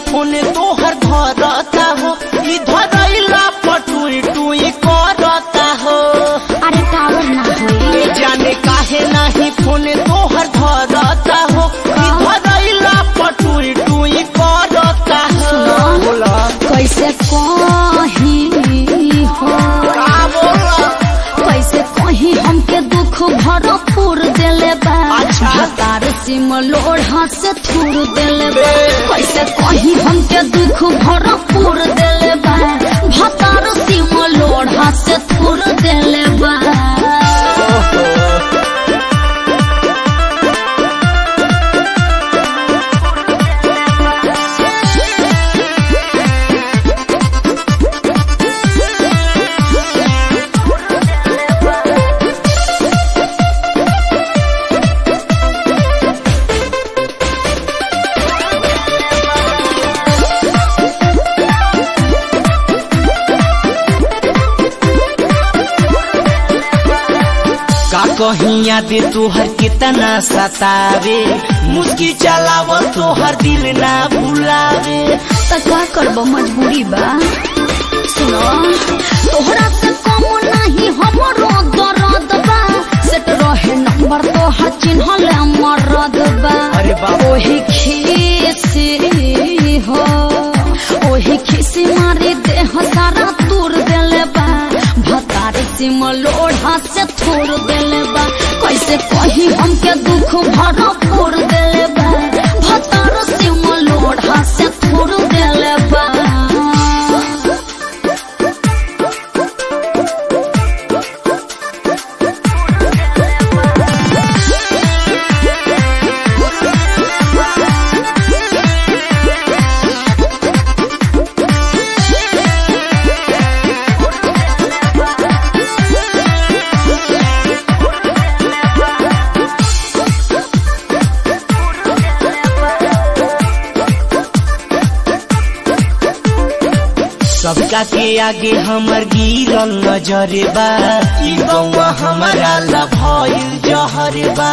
Phone तोहर धरता हो ई धरैला पटुई टुई करता हो अरे टावर ना होई ए जाने काहे नहीं फोन तोहर धरता हो ई धरैला पटुई टुई करता हो बोला कैसे कही हो का बोला कैसे कही हमके दुख भरपूर देले बा अच्छा। हतार सिम लोढ़ा से थूर देले बा बे। कैसे कही हमके दुख भरपूर देले बा हतार सिम लोढ़ा से थूर देले बा का कहीं याद तोहर कितना सतावे मुस्की चलाव तोहर दिल ना भुलावे त का करब मजबूरी बा सुनो तोहरा से कम नहीं हमरो दर्द बा सेट रहे नंबर तोहर चिन्हल मरद बा अरे बाप। ओही खीसी हो ओही खीसी मारी देह सारा तूर देले बा भतार सिम लोढ़ा से थोड़ देले बा कैसे कही हमके दुख भरपूर देले बा भतार सिम लोढ़ा से थोड़ देले बा सबका के आगे हमर गिरल नजरे बा ई गौवा हमारा ला भइल जहरे बा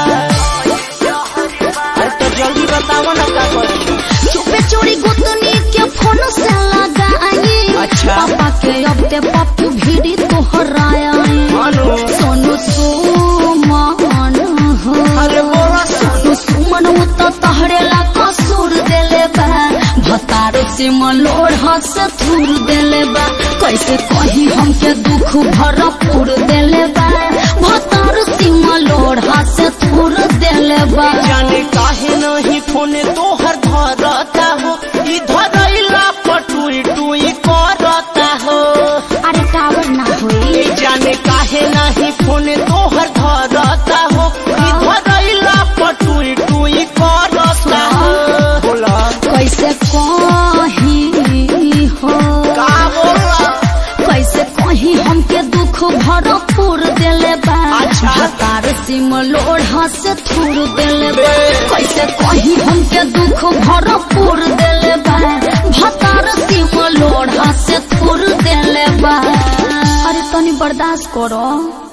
अरे तो जल्दी बताओ ना का करी चुपे चोरी गुतनी के फोन से लगाई अच्छा। पापा के अब ते पप्पू भीड़ी तोहराया मानो सोनू सुमन हो अरे बोला सोनू सुमन वो तो तहरे ला कसूर देले बा भतारो से मलोड़ हंस थूर देले बा कैसे कही हमके दुख भरपूर देले बा भतारो से मलोड़ हंस थूर देले बा जाने काहे नहीं फोन तोहर धरता हो ई धरैला पटुई टुई करता हो अरे टावर ना होई ए जाने काहे नहीं फोन तोहर धरता हो ई धरैला पटुई टुई करता हो बोला कैसे कही हो का बोला कैसे कही हमके दुख भरपूर देले बा अच्छा। हतार सिम लोढ़ा से थूर देले बा बे। कैसे कही हमके दुख भरपूर देले बा भतार सिम लोढ़ा से थूर देले बा अरे तनी बर्दाश्त करो